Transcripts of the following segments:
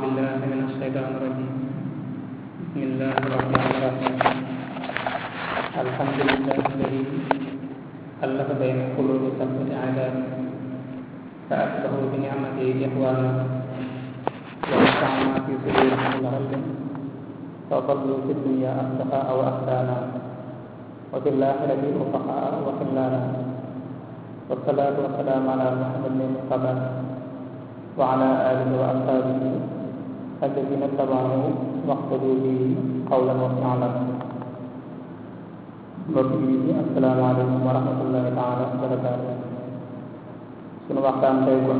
بالله من الشيطان الرجيم بسم الله الرحمن الرحيم الحمد لله الذي ألف بين قلوب سبعة عباد فأصبحوا بنعمته إخوانا ونفعنا في صدورهم العلم فضلوا في الدنيا أصدقاء وأخدانا وفي الآخرة رفقاء وخلانا والصلاة والسلام على محمد بن المصطفى وعلى آله وأصحابه الذين اتبعوه واقتدوا به قولا وفعلا mbokk yi asalaamaaleykum wa rahmatullahi taala wa barakaatu sunu waxtaan tey kon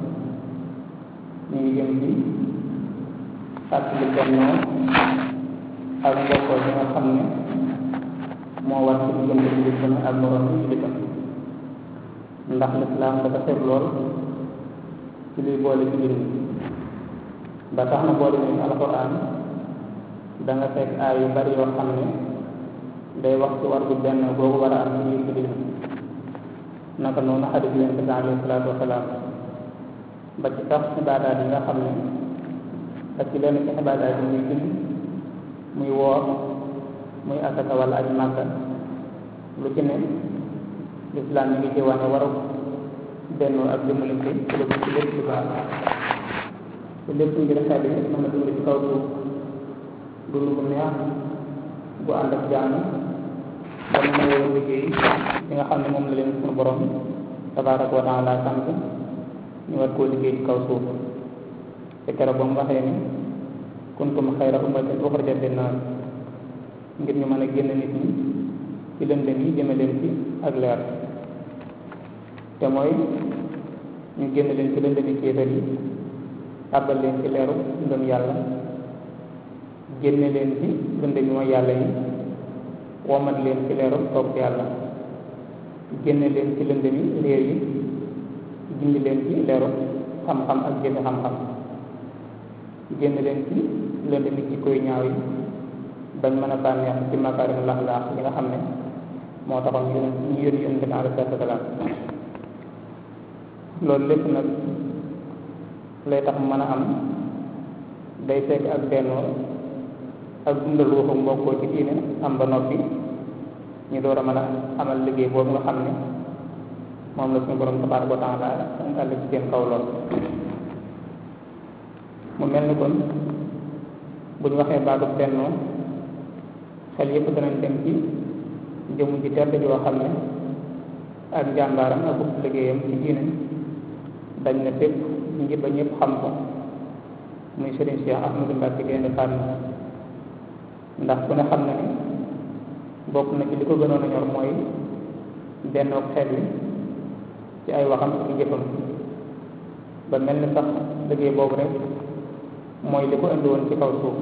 ñu ngi jëm ci fàttali bennoo ak mbokkoo bi nga xam ne moo war ci diggante jullit bu ne ak moroom yi jullitam ndax lislaam dafa seet lool ci luy boole ci mbir mi ba tax na boole ni alxuraan da nga fekk aay yu bari yoo xam ne day wax ci war bu benn boobu war a am ci biir jullit naka noonu xadis yonent bi alayhi salaatu wasalaam ba ci sax ibaadaat yi nga xam ne ak ci lenn ci ibaadaat yi muy julli muy woor muy asaka wala aj màkka lu ci ne lislaam mi ngi ci wane waru bennoo ak dimbalante ci lu ci lépp lu baax te lépp ngir xel yi mën a dund ci kaw suuf dund bu neex bu ànd ak jàmm ba mu nangoo liggéey li nga xam ne moom la leen suñu borom tabaaraka wa taala sant ñu war koo liggéey ci kaw suuf te keroog ba mu waxee ni kuntum xayra ummatin uxrijat linnaas ngir ñu mën a génn nit ñi ci lëndëm yi jëme leen ci ak leer te mooy ñu génn leen ci lëndëm yi kéefar yi tàbbal leen ci leeru ngëm yàlla génne leen ci lëndëm yi mooy yàlla yi womat leen ci leeru topp yàlla génne leen ci lëndëm yi réer yi gindi leen ci leeru xam-xam ak jëfe xam-xam génn leen ci lëndëm yi ci koy ñaaw yi bañ mën a bànneex ci makaarim laxlaax yi nga xam ne moo taxoon ñu ñu yónni yónni bi alayhi salaatu wasalaam loolu lépp nag lay tax mën a am day fekk ak bennoo ak dundal ruuxu mbokkoo ci diine am ba noppi ñu door a mën a amal liggéey boobu nga xam ne moom la suñu borom tabaaraka wa taala àll ci seen kaw lool mu mel ni kon bu ñu waxee baatu bennoo xel yépp danañ dem ci jëmu ji tedd joo xam ne ak njàmbaaram ak liggéeyam ci diine dañ na fépp ngir ba ñëpp xam ko muy Serigne Cheikh Ahmadou Mbacke Gaïndé Fatma ndax ku ne xam na ni bokk na ci li ko gënoon a ñor mooy bennoog xeet wi ci ay waxam ak jëfam ba mel ni sax liggéey boobu rek mooy li ko indi woon ci kaw suuf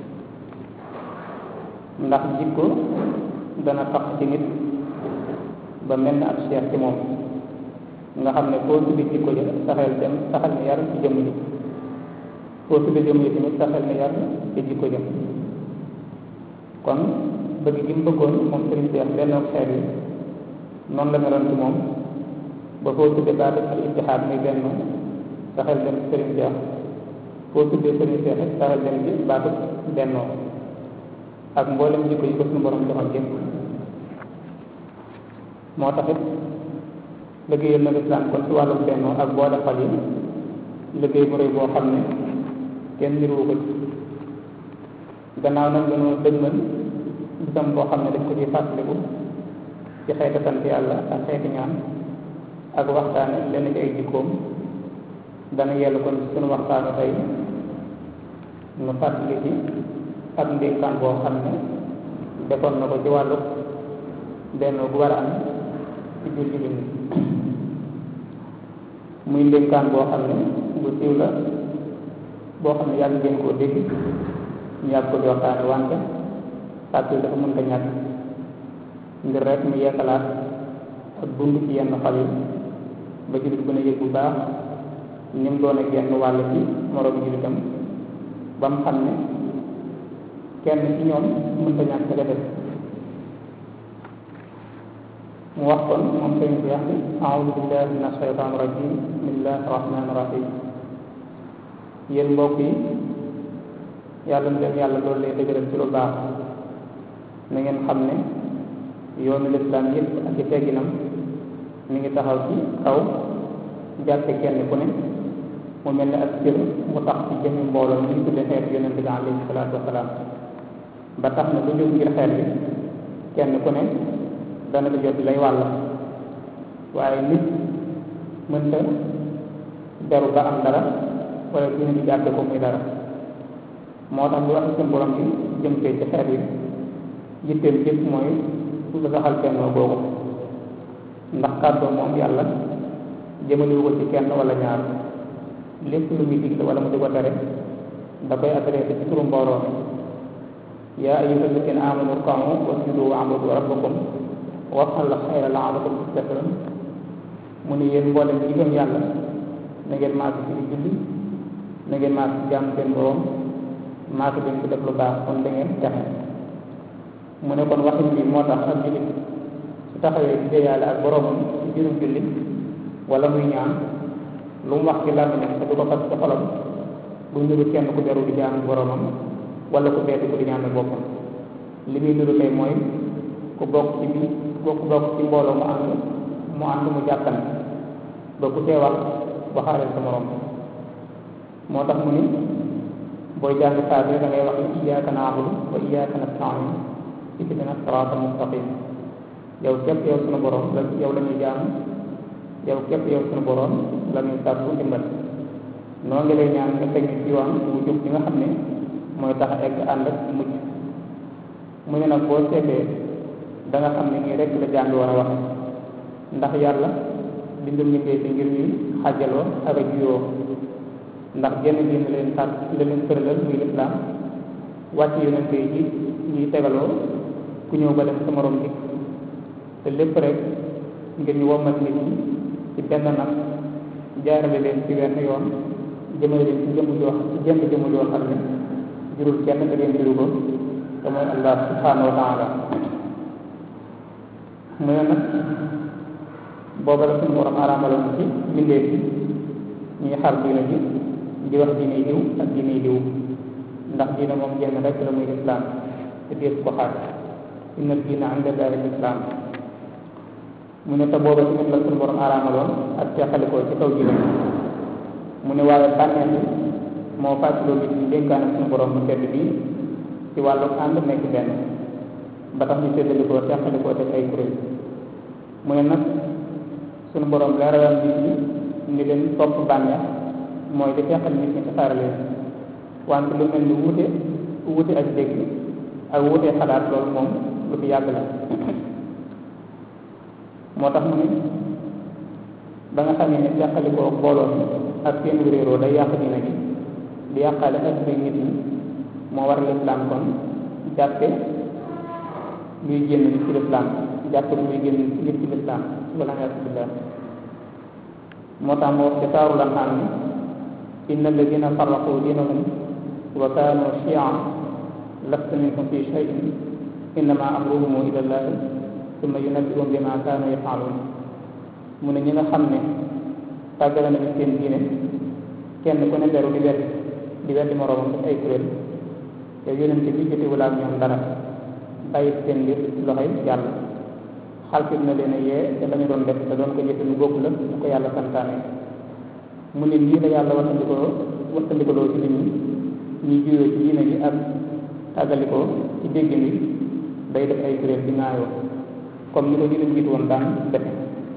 ndax jikko dana tax ci nit ba mel ni ab cheikh ci moom nga xam ne foo tuddi jikko ja saxel dem saxel ne yar ci jëmm ji foo tuddi jëmm ji tamit saxel ne yar ci jikko ja kon bëgg gi mu bëggoon moom sëriñ Cheikh benn xeet yi noonu la meloon ci moom ba foo tudde baatu al ittihaad muy benn saxel dem ci sëriñ Cheikh foo tuddee sëriñ Cheikh it saxel dem ci baatu bennoo ak mboolem jikko yi ko suñu borom joxoon yëpp moo tax it liggéeyal na lislaam kon ci wàllum bennoo ak boole xol yi liggéey bu rëy boo xam ne kenn niruwu ko ci gannaaw nag dañoo dëgmal bisam boo xam ne daf ko ci fàttaliku ci xeeti sant yàlla ak xeeti ñaan ak waxtaane lenn ci ay jikkoom dana yellu kon suñu waxtaanu tey nu fàttali ci ak ndénkaan boo xam ne defoon na ko ci wàllu bennoo gu war a am ci biir jullit ñi muy ndénkaan boo xam ne bu siiw la boo xam ne yàgg ngeen koo dégg ñu yàgg ko di waxtaane wante fàttali dafa mënta ñàkk ngir rek mu yeesalaat ak dund ci yenn xol yi ba jullit gën a yëg bu baax ni mu doon ak yenn wàll ci moroom jullitam ba mu xam ne kenn ci ñoom mënta ñàkk ka def mu wax kon moom sëñ bi wax ni aoudu billahi min ashaytan rajim bismillahi rahmani rahim yéen mbokk yi yàlla na leen yàlla loolu lay dëgëral ci lu baax na ngeen xam ne yoonu lislaam yëpp ak i tegginam mi ngi taxaw ci kaw jàppe kenn ku ne mu mel ne ak cër mu tax ci jëmmi mbooloo mi ñu tudde xeet yonent bi alayhi salaatu wasalaam ba tax na lu jóg ngir xeet bi kenn ku ne dana la jot lay wàll waaye nit mënta beru ba am dara wala dina di jàppe ko muy dara moo tax bu wax seen borom bi jëm ci xeet wi yitteel jëpp mooy lu saxal kennoo googu ndax kàddoo moom yàlla jëmaliwu ko ci kenn wala ñaar lépp lu muy digle wala mu di ko tere da koy adressé ci turu mbooloo mi yaa ayyuha alladina amanu rka'u wasjudu wa'budu rabbakum waf'alu xayra la'allakum tuflihun mu ne yéen mboolem ñi gëm yàlla na ngeen maasi ci di julli na ngeen maasi ci jàmm seen borom maasi leen ci def lu baax kon da ngeen texe mu ne kon waxin bi moo tax ak jullit su taxawee di déyaale ak boromam ci biirum julli wala muy ñaan lu mu wax ci làmmiñam te du ko fas ci xolam bu niru kenn ku beru di jaamu boromam wala ku beetu ko di ñaanal boppam li muy niru tey mooy ku bokk ci bi ku bokk ci mbooloo mu ànd mu ànd mu jàppane ba ku tee wax waxaaleel sa morom moo tax mu ni booy jàng saa bi da ngay wax ni iyyaka na'budu wa iyyaka nasta'in ihdina siraatal mustaqim yow képp yow sunu borom la yow la ñuy jaamu yow képp yow sunu borom la ñuy sàkku ndimbal noo ngi lay ñaan nga teg ñu ci yoon wu jub bi nga xam ne mooy tax a egg ànd ak mujj mu ne nag boo seetee da nga xam ne nii rek la jàng war a waxe ndax yàlla bindu mbindee fi ngir ñuy xàjjaloo ak a juyoo ndax genn diin la leen sàkk la leen tëralal muy lislaam wàcc yonente yi ji ñuy tegaloo ku ñëw ba dem sa morom dikk te lépp rek ngir ñu wommat nit ñi ci benn nag jaarale leen ci wenn yoon jëmale leen ci jëmm joo ci jëmm jëmm joo xam ne jurul kenn te leen juru ko te mooy allah subhanahu wa taala mu ne nag booba la suñu borom araamaloon ci mbindee fi ñuy xar diine ji di wax diine diw ak diine diw ndax diine moom jenn rek la muy lislaam te dees ko xaar inna diina inda llahi lislaam mu ne te booba tamit la suñu borom araamaloon ak teexalikoo ci kaw diine mu ne waaye bànneex bi moo fàttaloo nit ñi dénkaane suñu borom bu tedd bi ci wàllu ànd nekk benn ba tax ñu séddalikoo teexalikoo def ay kuréel mu ne nag suñu borom leeralal nit ñi ni leen topp bànneex mooy di teexal nit ñi tasaare leen wante lu mel ni wuute wuute ak dégg ak wuute xalaat loolu moom lu fi yàgg la moo tax mu ne ba nga xamee ne teqalikoo booloo mi ak seen réeroo day yàq dina gi di yàqaale ak nit ñi moo war lislaam kon jàppe luy génn nit ci lislaam jàppe luy génn nit ci lislaam wala billah moo tax mu wax ci saaru lan xam ni inna alladina farraqu diinahum wa kaanu chian lasta minhum fi cheyin innama amruhum ila llahi summa yunabbiuhum bima kaanu yafaluun mu ne ñi nga xam ne tàggale nañu seen diine kenn ku ne beru di wet di weddi moroomam def ay kuréel yow yonente bi jotewul ak ñoom dara bàyyi seen mbir loxoy yàlla xalfit na leen a yee te lañu doon def te doon ko jëfe lu bokk la bu ko yàlla santaane mu ne lii la yàlla waxtandikoo waxtandikoloo ci nit ñi ñuy juyoo ci diine ji ak tàggalikoo ci dégg bi day def ay kuréel di ŋaayoo comme ni ko ñu leen jiitu woon daan defe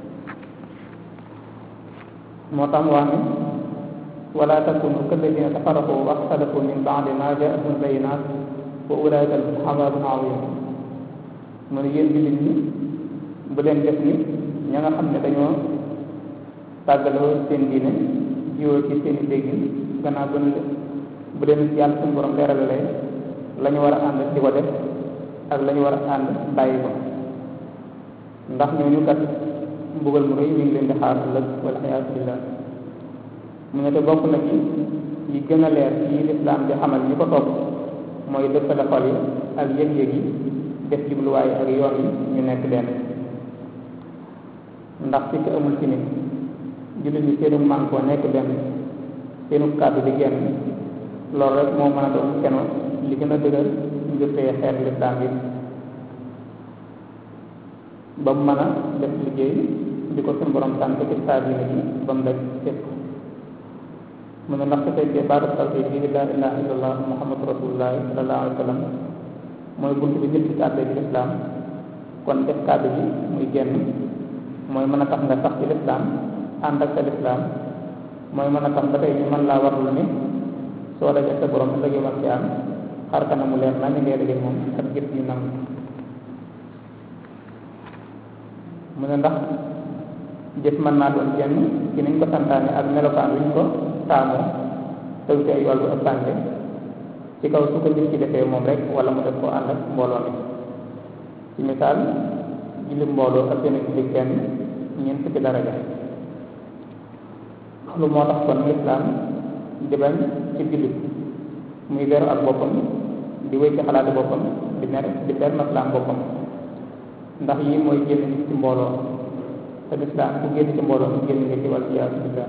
moo tax mu wax ne wala takunu kalladina tafarraqu wa axtalafu min baadi ma jaahum bayinaat wa ulaika lahum azabun azim mu ne yéen jullit ñi bu leen def ni ña nga xam ne dañoo tàggaloo seen diine jiwoo ci seen i déggin gannaaw bu bu leen yàlla suñu borom leeralalee la ñu war a ànd di ko def ak la ñu war a ànd bàyyi ko ndax ñooñu kat mbugal mu rëy mi ngi leen di xaar ëllëg wala xiyaasu billah mu ne te bokk na ci yi gën a leer yi lislaam di xamal ñi ko topp mooy dëppale xol yi ak yëg-yëg yi def jubluwaay ak yoon yi ñu nekk benn ndax ci ko amul ci nit jullit ñi seenu mànkoo nekk benn seenu kàddu di genn loolu rek moo mën a doon keno li gën a dëgër ngir teye xeet lislaam yi ba mu mën a def liggéey di ko suñu borom sant ci saa diine ji ba mu daj fépp mu ne ndax su fekkee baatu tawhid bi laa ilaha illallah muhammadu rasulullah sallallahu alayhi wa sallam mooy bunt bi nit ci tàbbee ci lislaam kon def kàddu bi muy génn mooy mën a tax nga sax ci lislaam ànd ak sa lislaam mooy mën a tax ba tey ñu mën laa warlu ni soo dajee sa borom ëllëg yomal ci am xar kanamu leer naa ñu ngay dajee moom ak gis ñu nangu mu ne ndax jëf mën naa doon jenn ci niñ ko santaane ak melokaan wiñ ko taamoo tew ci ay wàllu ëppante ci kaw su ko nit ci defee moom rek wala mu def koo ànd ak mbooloo mi ci misaal julli mbooloo ak gën a julli kenn ñeent fukki daraja loolu moo tax kon lislaam di bañ ci jullit muy beru ak boppam di wéy ci xalaati boppam di mer di ber maslaam boppam ndax yi mooy génn nit ci mbooloo te lislaam ku génn ci mbooloo mu génn nga ci wàll iyaasu billah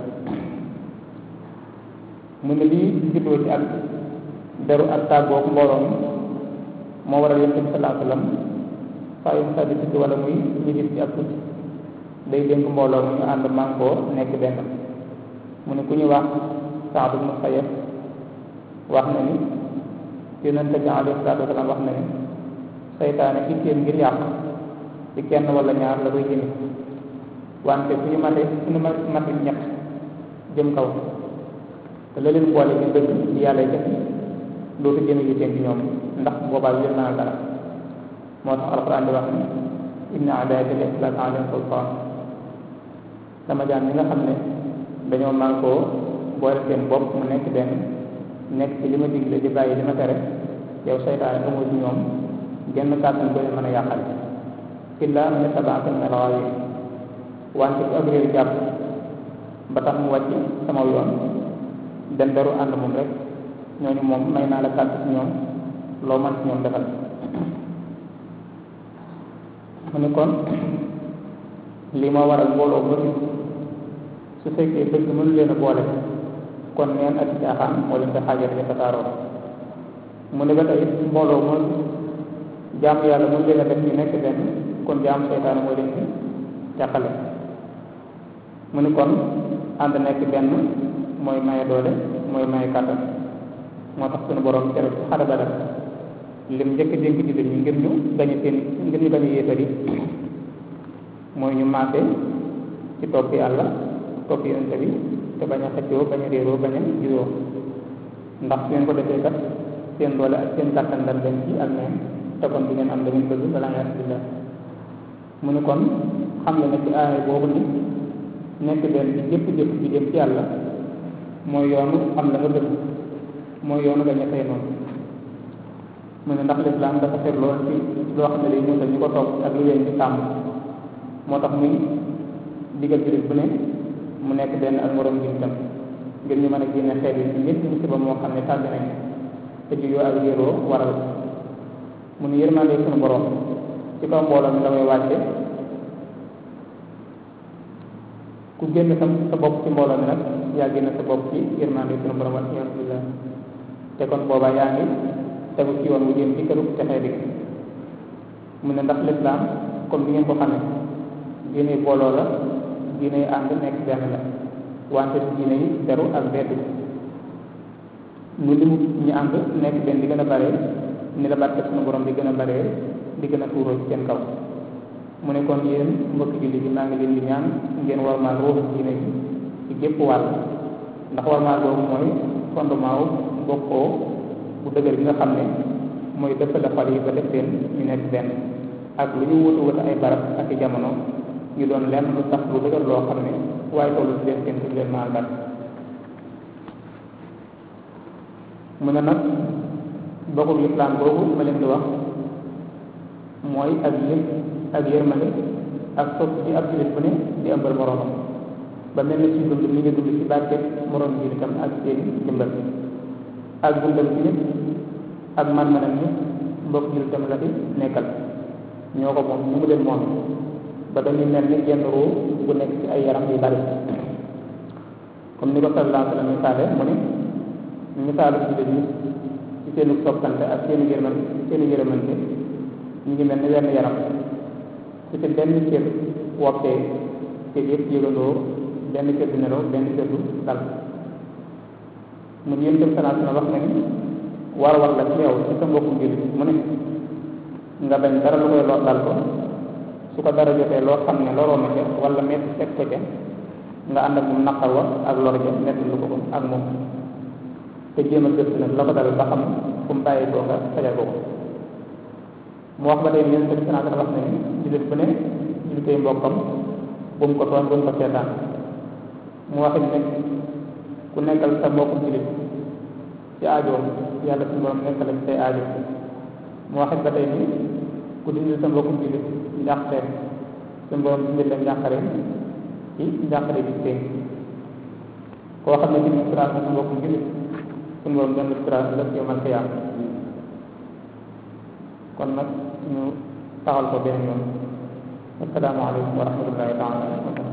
mu ne lii juddoo ci ak deru ak tàggoog mbooloo mi moo waral yonent bi salaa sallam saa yu sa di tukki wala muy ñu gis ci ak tukki day dénk mbooloo mi ñu ànd mànkoo nekk benn mu ne ku ñu wax Saad ibn Musayyab wax na ni yonent bi alayhi salaatu wasalaam wax na ni seytaane itteem ngir yàq ci kenn wala ñaar la koy jëme wante fu ñu mate fu ñu mate ñett jëm kaw te la leen boole ñu dëgg ci yàlla jëf dootu jëme yitteem ci ñoom ndax boobaa yéen naa dara moo tax alxuraan di wax ni inna adaaka laysa laka alayhim sultaan sama jaam ñi nga xam ne dañoo mànkoo boole seen bopp mu nekk benn nekk ci li ma digle di bàyyi li ma tere yow seytaane amoo ci ñoom genn kàttan ko leen mën a yàqal illa man ittabaaka min al-ghaawiin wante ku ak réew jàpp ba tax mu wàcc sama yoon dem beru ànd moom rek ñooñu moom may naa la kàtt ci ñoom loo man ci ñoom defal mu ne kon lii moo waral mbooloo bëri su fekkee dëgg mënu leen a boole kon neen ak caaxaan moo leen di xaajale di tasaaroo mu ne ba tey mbooloo mooy jaamu yàlla mënu leen a def ñu nekk benn kon jaamu seytaane moo leen di jàqale mu ne kon ànd nekk benn mooy maye doole mooy maye kàttan moo tax suñu borom tere ci xare Badar lim njëkk dénk jullit ñi ngir ñu gañe seen ngir ñu gañe yéefar yi mooy ñu maase ci topp yàlla topp yonente bi te bañ a xëccoo bañ a réeroo bañ a juroo ndax su ngeen ko defee kat seen doole ak seen kàttan dal leen ci ak neen te kon di ngeen am da ngeen bëgg balaa nga billah mu ne kon xam nga ne ci aaya boobu ni nekk benn ci jëpp jëpp ji dem ci yàlla mooy yoonu am la nga bëgg mooy yoonu gañe say noonu mu ne ndax lislaam dafa xet lool ci loo xam ne day musal ñu ko topp ak lu leen di sàmm moo tax muy digal jullit bu ne mu nekk benn ak moroom jullitam ngir ñu mën a génne xeet yi ci ñëpp musiba moo xam ne tàgg nañ te juyoo ak yéroo waral mu ne yërmande suñu borom ci kaw mbooloo mi la may wàcce ku génn sa sa bopp ci mbooloo mi nag yaa génn sa bopp ci yërmande suñu borom wal iyaazu billah te kon boobaa yaa ngi tegu ci yoon wu jëm ci këru texee dig mu ne ndax lislaam comme bi ngeen ko xamee diine booloo la diine yi ànd nekk benn la wante diine yi deru ak beddu nu limu ñu ànd nekk benn di gën a bare ni la barke suñu borom di gën a bare di gën a tuuroo ci seen kaw mu ne kon yéen mbokki julli bi maa ngi leen di ñaan ngeen warmaal ruuxu diine bi ci gépp wàll ndax warmaal boobu mooy fondement wu bokkoo bu dëgër bi nga xam ne mooy dëppale xol yi ba def leen ñu nekk benn ak lu ñu wutu wutu ay barab ak i jamono ñu doon lenn lu tax lu dëgër loo xam ne waaye tollu ci leen seen ci leen maal bat mu ne nag bokkul lislaam boobu ma leen di wax mooy ak yëg ak yërmande ak sopp ci ab jullit bu ne di ëmbal moroomam ba mel ni ci dund mi ngi dund ci barke moroom ji itam ak seen dimbal ak dundam ci nit ak man-manam nit mbokk jullitam la fi nekkal ñoo ko moom ñu mu leen moom ba dañuy mel ni genn ruu bu nekk ci ay yaram yu bari comme ni ko sallallahu alayhi wa sallam misaale mu ne misaalu jullit ñi ci seenu soppante ak seeni yërman seeni yërmante ñu ngi mel ni wenn yaram su ci benn cër woppee te yëpp yëgandoo benn cër du nelaw benn cër du dal mu yéen tam sanaa sina wax na ni war war la ci yow ci sa mbokkum jullit mu ne nga bañ dara lu koy lor dal ko su ko dara jotee loo xam ne loroo na ca wala metti teg ko ca nga ànd ak moom naqar wa ak lor ja metti lu ko ko ak moom te jéem a gëstu nag la ko dal ba xam fu mu bàyyi koo nga fajal ko ko mu wax ba tey yéen tamit sanaa wax na ni jullit bu ne jullitey mbokkam bu mu ko tooñ bu mu ko seetaan mu waxit ne ku nekkal sa mbokkum jullit ci aajoom yàlla suñu borom nekkal ci say aajo mu waxit ba tey ni ku dindil sa mbokkum jullit njàqare suñu borom dindil la njàqare ci njàqare bi seen koo xam ne ci ni siraat sa mbokkum jullit suñu borom benn siraat la yomal xiyaam kon nag ñu taxal ko benn yoon assalaamu aleykum wa rahmatullahi taala